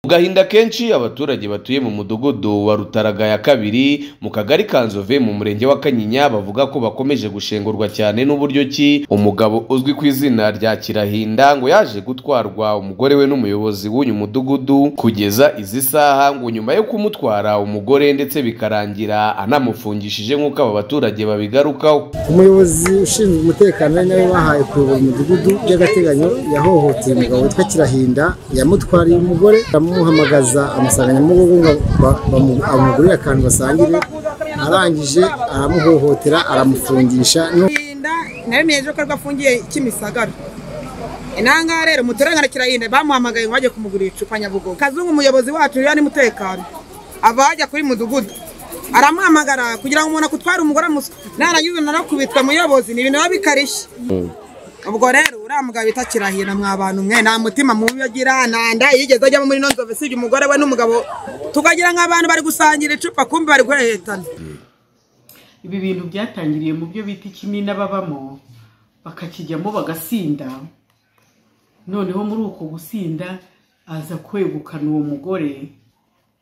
Mu gahinda kenshi abaturage batuye mu mudugudu wa Rutaraga ya kabiri mu kagari ka Nzove mu murenge wa Kanyinya bavuga ko bakomeje gushengurwa cyane n'uburyo ki umugabo uzwi ku izina rya Kirahinda ngo yaje gutwarwa umugore we n'umuyobozi w'uyu mudugudu kugeza izi saha ngo nyuma yo kumutwara umugore ndetse bikarangira anamufungishije nk'uko aba baturage babigarukaho umuyobozi ushinzwe umutekano ari nawe wahaye kuyobora umudugudu by'agateganyo yahohoteye umugabo witwa kirahinda yamutwariye umugore aramuhamagaza amusanganya mu rugo ngo ba- bamu- amugurire akantu basangire arangije aramuhohotera aramufungisha no- kirahinda nabimenyeje ko aribwo afungiye kimisagara inanga rero mutorangana kirahinda bamuhamagaye ngo bajye kumugurira icupa nyabugogo kazungu umuyobozi wacu yari n'umutekano ava hajya kuri mudugudu aramuhamagara kugira ngo umuntu akutware umugore amuswe narangiza narakubitwa muyobozi ni ibintu biba bikarishye ubwo rero uriya mugabo bita kirahira mwabantu mwe nta mutima mubi agira nta nda yigeze ajyamo muri ino nzove usibye umugore we n'umugabo tukagira nk'abantu bari gusangira icupa kumbi bari guhehetana ibi bintu byatangiriye mu byo bita ikimina babamo bakakijyamo bagasinda noneho muri uko gusinda aza kwegukana uwo mugore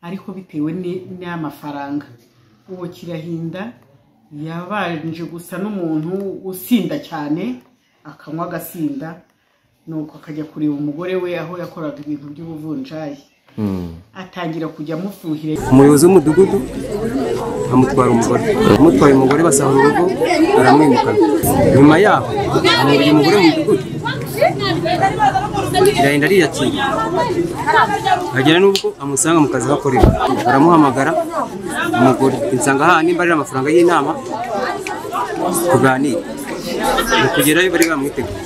ariko bitewe ni- n'amafaranga uwo kirahinda yabanje gusa n'umuntu usinda cyane akanywa agasinda nuko akajya kureba umugore we aho yakoraga ibintu by'ubuvunjayi atangira kujya amufuhira umuyobozi w'umudugudu amutwara umugore amutwaye umugore basahura urugo aramwimukana nyuma yaho amubura umugore mu mudugudu irahenda ariyakira agera n'ubwo amusanga mu kazi aho akorera aramuhamagara umugore insanga aha nimba ari amafaranga y'inama tuganire mu kugerayo bari bamwiteguye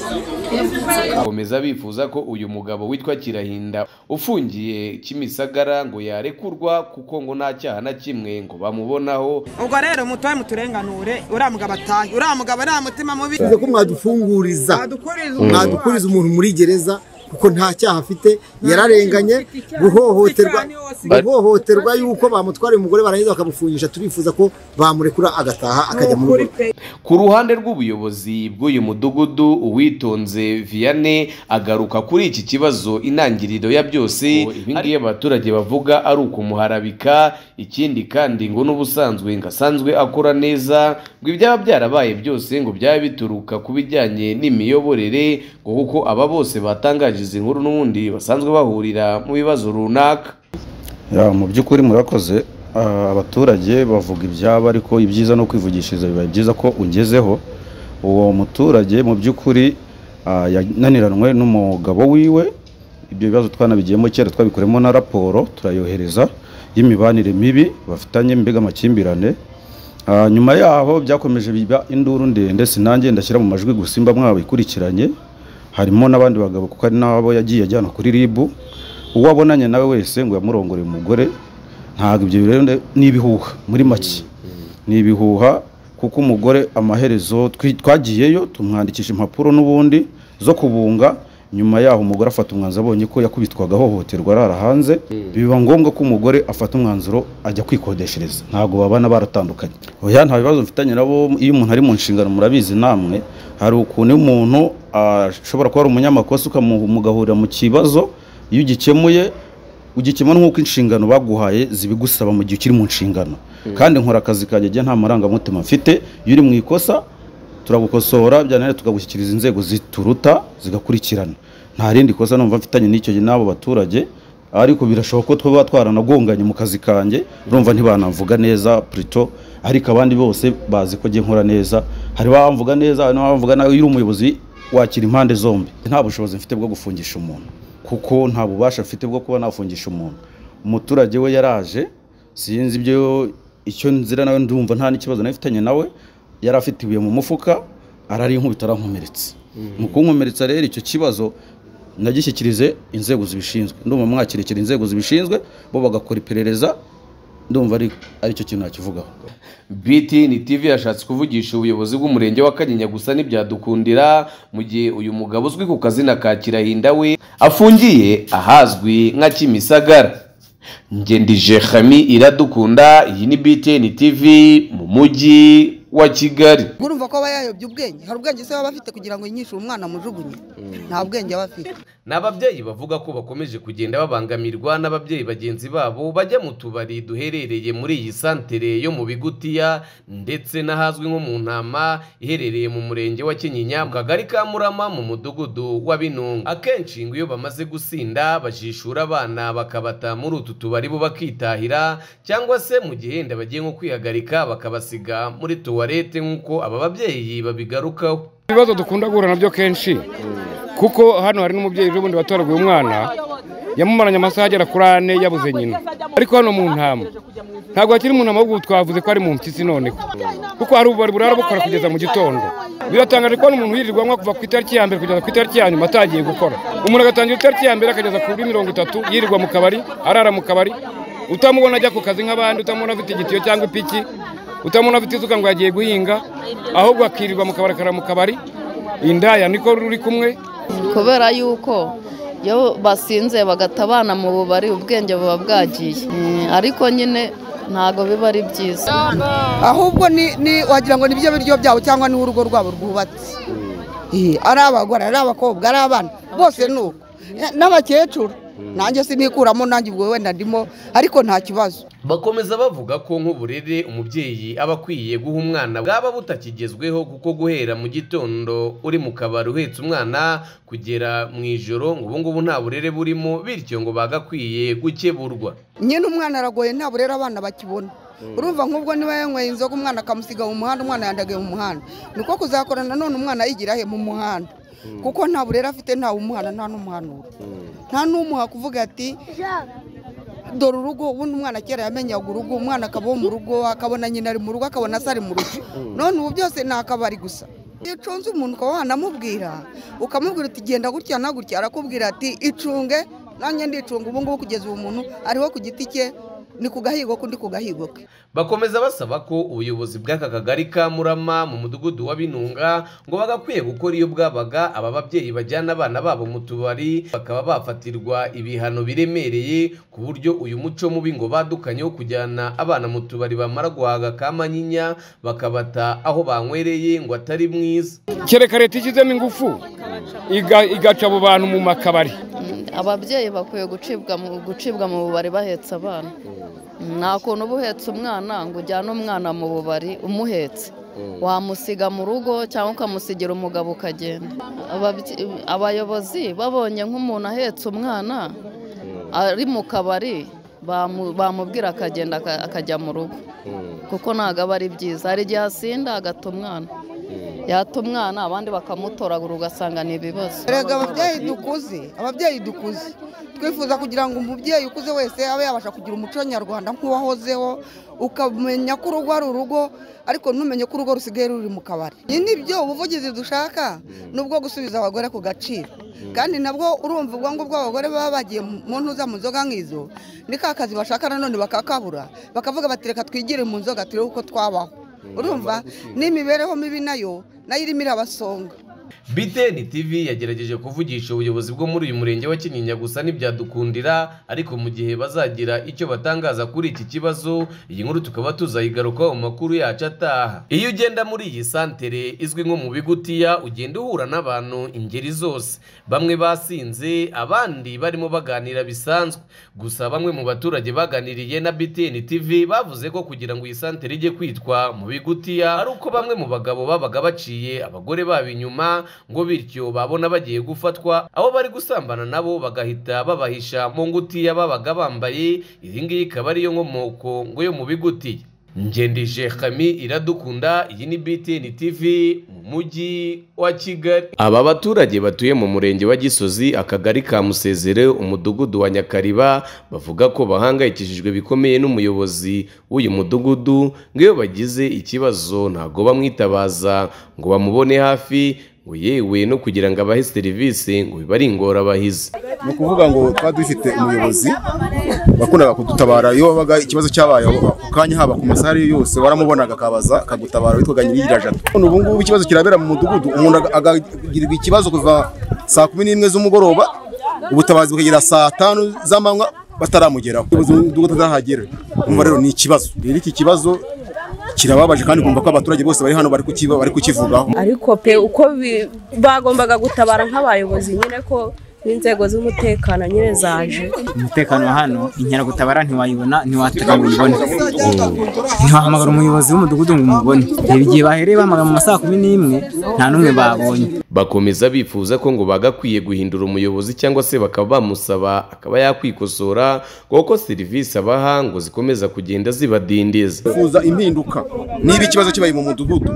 bakomeza bifuza ko uyu mugabo witwa Kirahinda ufungiye Kimisagara ngo yarekurwa kuko ngo nta cyaha na kimwe ngo bamubonaho ubwo rero mutoye muturenganure uriya mugabo atahe uriya mugabo nta mutima mubi bivuze ko mwadufunguriza adukuriza mwadukuriza umuntu muri gereza kuko nta cyaha afite yararenganye guhohoterwa guhohoterwa yuko bamutwara umugore barangiza bakamufungisha turifuza ko bamurekura agataha akajya mu rugo ku ruhande rw'ubuyobozi bw'uyu mudugudu uwitonze Vianney agaruka kuri iki kibazo intangiriro ya byose ibi ngibi abaturage bavuga ari ukumuharabika ikindi kandi ngo n'ubusanzwe ngo asanzwe akora neza ngo ibyaba byarabaye byose ngo byaba bituruka ku bijyanye n'imiyoborere ngo kuko aba bose batangaje izi nkuru n'ubundi basanzwe bahurira mu bibazo runaka Ya, mu by'ukuri murakoze Ah, abaturage bavuga ibyabo ariko ibyiza no kwivugishiriza biba byiza ko ungezeho uwo muturage mu by'ukuri ah, yananiranwe n'umugabo wiwe ibyo bibazo twanabigiyemo kera twabikoremo na raporo turayohereza y'imibanire mibi bafitanye mbega amakimbirane Ah, nyuma yaho byakomeje biba induru ndende sinange ndashyira mu majwi gusimba mwabikurikiranye harimo n'abandi bagabo kuko ari nabo yagiye ajyana kuri ribu uwo abonanye nawe wese ngo yamurongore umugore ntabwo ibyo rero nde- ni ibihuha muri make ni ibihuha kuko umugore amaherezo twi- twagiyeyo tumwandikisha impapuro n'ubundi zo kubunga nyuma yaho umugore afata umwanzuro abonye ko yakubitwaga ahohoterwa arara hanze biba ngombwa ko umugore afata umwanzuro ajya kwikodeshereza ntabwo babana baratandukanye oya nta bibazo mfitanye nabo iyo umuntu ari mu nshingano murabizi namwe hari ukuntu iyo umuntu ashobora kuba ari umunyamakosa ukamu- mugahurira mu kibazo iyo ugikemuye ugikemura nk'uko inshingano baguhaye zibigusaba mu gihe ukiri mu nshingano kandi nkora akazi kanjye njye nta marangamutima mfite iyo uri mu ikosa turagukosora byananira tukagushyikiriza inzego zituruta zigakurikirana nta rindi kosa numva mfitanye n'icyo gihe n'abo baturage ariko birashoboka ko twaba twaranagonganye mu kazi kanjye urumva ntibanamvuga neza purito ariko abandi bose bazi ko njye nkora neza hari abamvuga neza hari n'abamvuga nawe iyo uri umuyobozi wakira impande zombi nta bushobozi mfite bwo gufungisha umuntu kuko nta bubasha mfite bwo kuba nafungisha umuntu umuturage we yaraje sinzi ibyo icyo nzira nawe ndumva nta n'ikibazo nafitanye nawe yari afite ibuye mu mufuka arari inkubita arankomeretse mu kunkomeretsa rero icyo kibazo nagishyikirize inzego zibishinzwe ndumva mwakirekera inzego zibishinzwe bo bagakora iperereza ndumva ari aricyo kintu nakivugaho BTN TV yashatse kuvugisha ubuyobozi bw'umurenge wa Kanyinya gusa ntibyadukundira mu gihe uyu mugabo uzwi ku kazina ka Kirahinda we afungiye ahazwi nka Kimisagara ngendije Khami iradukunda iyi ni BTN TV mu mujyi wa kigali urumva ko aba yayobye ubwenge hari ubwenge se baba bafite kugira ngo yinyishe umwana amujugunye nta bwenge aba afite ni ababyeyi bavuga ko bakomeje kugenda babangamirwa n'ababyeyi bagenzi babo bajya mu tubari duherereye muri iyi santere yo mu bigutiya ndetse n'ahazwi nko mu ntama iherereye mu murenge wa kinyinya mu kagari ka murama mu mudugudu wa binunga akenshi ngo iyo bamaze gusinda bajishura abana bakabata muri utu tubari bo bakitahira cyangwa se mu gihe wenda bagiye nko kwihagarika bakabasiga muri tuwarete nk'uko aba babyeyi babigarukaho ibibazo dukunda guhura nabyo kenshi kuko hano hari n'umubyeyi ubundi watoraguye umwana yamumaranye amasaha agera kuri ane yabuze nyina ariko hano mu ntama ntabwo hakiri mu ntama ahubwo twavuze ko ari mu mpyisi noneho kuko hari ububari burara bukora kugeza mu gitondo biratangaje kubona umuntu yirirwa anywa kuva ku itariki ya mbere kugeza ku itariki ya nyuma atangiye gukora umuntu agatangira itariki ya mbere akageza kuri mirongo itatu yirirwa mu kabari arara mu kabari utamubona ajya ku kazi nk'abandi utamubona afite igitiyo cyangwa ipiki utamubona afite isuka ngo yagiye guhinga ahubwo akirirwa mu kabari akara mu kabari indaya niko ruri kumwe kubera yuko iyo basinze bagatabana mu bubari ubwenge buba bwagiye Eh, ariko nyine ntabwo biba ari byiza ahubwo ni ni- wagira ngo ni byo biryo byabo cyangwa ni urugo rwabo rwubatse Eh, ari abagore ari abakobwa ari abana bose ni uko Eh, n'abakecuru nanjye sinikuramo nanjye ubwo wenda ndimo ariko nta kibazo bakomeza bavuga ko nk'uburere umubyeyi aba akwiye guha umwana bwaba butakigezweho kuko guhera mu gitondo uri mu kabari uhetse umwana kugera mu ijoro ngo ubu ngubu nta burere burimo bityo ngo bagakwiye gukeburwa nyine umwana aragoye ntabwo rero abana bakibona urumva nk'ubwo niba yanyweye inzoga umwana akamusiga mu muhanda umwana yandagaye mu muhanda niko kuzakora nanone umwana yigira he mu muhanda kuko nta burere afite nta umuhana nta n'umuhanura nta n'umuha kuvuga ati dore urugo ubundi umwana kera yamenyaga urugo umwana akabaho mu rugo akabona nyina ari mu rugo akabona se ari mu rugo none ubu byose ni akabari gusa iyo ucunze umuntu ukaba wanamubwira ukamubwira uti genda gutya na gutya arakubwira ati icunge nanjye ndicunga ubu ngubu kugeza ubu muntu ariho ku giti cye ni ku gahigo kundi ku gahigo ke bakomeza basaba ko ubuyobozi bw'aka kagari ka murama mu mudugudu wa binunga ngo bagakwiye gukora iyo bwabaga aba babyeyi bajyana abana babo mu tubari bakaba bafatirwa ibihano biremereye ku buryo uyu muco mubi ngo badukanye wo kujyana abana mu tubari bamara guhaga kamanyinya bakabata aho banywereye ngo atari mwiza kereka leta ishyizemo ingufu iga- igaca abo bantu mu makabari Mm, ababyeyi bakwiye gucibwa mu gucibwa mu bubari bahetse abana Mm, nta kuntu uba uhetse umwana ngo ujyane umwana mu bubari umuhetse wamusiga mu rugo cyangwa ukamusigira umugabo ukagenda Ababye- abayobozi babonye nk'umuntu ahetse umwana ari mu kabari bamu- bamubwira akagenda aka- akajya mu rugo kuko ntabwo aba ari byiza hari igihe asinda agata umwana yata umwana abandi bakamutoragura ugasanga ni ibibazo erega ababyeyi dukuze ababyeyi dukuze twifuza kugira ngo umubyeyi ukuze wese abe yabasha kugira umuco nyarwanda nk'uwahozeho ukamenya ko urugo ari urugo ariko ntumenye ko urugo rusigaye ruri mu kabari ibi ni byo ubuvugizi dushaka ni ubwo gusubiza abagore ku gaciro kandi nabwo urumva ubwo ngubwo abagore baba bagiye mu ntuza mu nzoga nk'izo ni ka kazi bashaka nanone bakakabura bakavuga bati reka twigire mu nzoga turebe uko twabaho urumva n'imibereho mibi nayo nayo irimo irabasonga BTN TV yagerageje kuvugisha ubuyobozi bwo muri uyu murenge wa Kinyinya gusa ntibyadukundira ariko mu gihe bazagira icyo batangaza kuri iki kibazo iyi nkuru tukaba tuzayigarukaho mu makuru yacu ataha iyo ugenda muri iyi santere izwi nko mu bigutiya ugenda uhura n'abantu ingeri zose bamwe basinze abandi barimo baganira bisanzwe gusa bamwe mu baturage baganiriye na BTN TV bavuze ko kugira ngo iyi santere ijye kwitwa mu bigutiya ari uko bamwe mu bagabo babaga baciye abagore babo inyuma ngo bityo babona bagiye gufatwa abo bari gusambana nabo bagahita babahisha mu ngutiya babaga bambaye iyi ngiyi ikaba ariyo nkomoko ngo yo mu bigutiya ngendije kami iradukunda iyi ni BTN TV mu mujyi wa Kigali aba baturage batuye mu murenge wa Gisozi akagari ka Musezere umudugudu wa Nyakariba bavuga ko bahangayikishijwe bikomeye n'umuyobozi w'uyu mudugudu ngo iyo bagize ikibazo ntago bamwitabaza ngo bamubone hafi ngo yewe no kugira ngo abahe serivisi ngo biba ari ingorabahizi ni ukuvuga ngo twari dufite umuyobozi wakundaga kudutabara iyo wabaga ikibazo cyabayeho ako kanya haba ku masaha ariyo yose waramubonaga akabaza akagutabara witwaga nyir'ijajata none ubu ngubu ikibazo kirabera mu mudugudu umuntu aga- agagirirwa ikibazo kuva saa kumi n'imwe z'umugoroba ubutabazi bukagera saa tanu z'amanywa bataramugeraho umudugudu atahagera umva rero ni ikibazo rero iki kibazo kirababaje kandi kumva ko abaturage bose bari hano bari kukiba bari kukivugaho ariko pe uko bi- bagombaga gutabara nk'abayobozi nyine ko n'inzego z'umutekano nyine zaje umutekano wa hano inkeragutabara ntiwayibona ntiwatega ngo uyibone ntiwahamagara umuyobozi w'umudugudu ngo umubone reba igihe bahereye bahamagara mu ma saa kumi n'imwe nta n'umwe babonye bakomeza bifuza ko ngo bagakwiye guhindura umuyobozi cyangwa se bakaba bamusaba akaba yakwikosora kuko serivisi abaha ngo zikomeza kugenda zibadindiza bifuza impinduka niba ikibazo kibaye mu mudugudu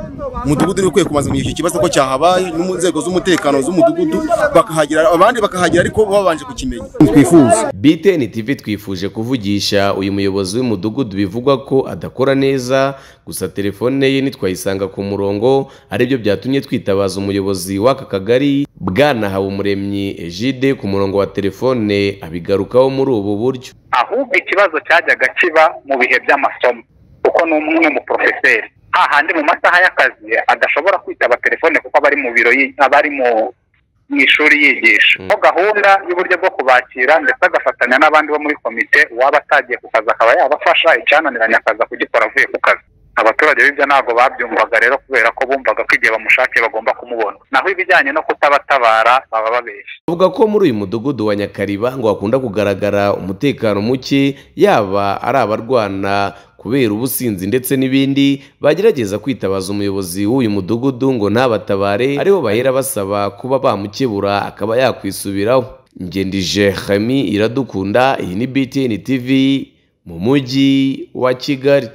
umudugudu niwe ukwiye kumaza kumenyesha ikibazo ko cyahabaye no mu nzego z'umutekano z'umudugudu bakahagera abandi bakahagera ariko babanje kukimenya twifuza BTN TV twifuje kuvugisha uyu muyobozi w'umudugudu bivugwa ko adakora neza gusa telefone ye ntitwayisanga ku murongo aribyo byatumye twitabaza umuyobozi w'aka kagari bwana Habumuremyi Egide ku murongo wa telefone abigarukaho muri ubu buryo ahubwo ikibazo cyajyaga kiba mu bihe by'amasomo kuko ni umwe mu porofeseri hahandi mu masaha y'akazi adashobora kwitaba telefone kuko aba ari mu biro yi- aba ari mu mu ishuri yigisha ko gahunda y'uburyo bwo kubakira ndetse agafatanya n'abandi bo muri komite uwaba atagiye ku kazi akaba yabafasha icyananiranye akaza kugikora avuye ku kazi abaturage b'ibyo ntabwo babyumvaga rero kubera ko bumvaga ko igihe bamushakiye bagomba kumubona naho ibijyanye no kutabatabara baba babeshya avuga ko muri uyu mudugudu wa Nyakariba ngo hakunda kugaragara umutekano muke yaba ari abarwana kubera ubusinzi ndetse n'ibindi bagerageza kwitabaza umuyobozi w'uyu mudugudu ngo ntabatabare aribo bahera basaba kuba bamukebura akaba yakwisubiraho ngendije Hami iradukunda iyi ni BTN TV mu mujyi wa Kigali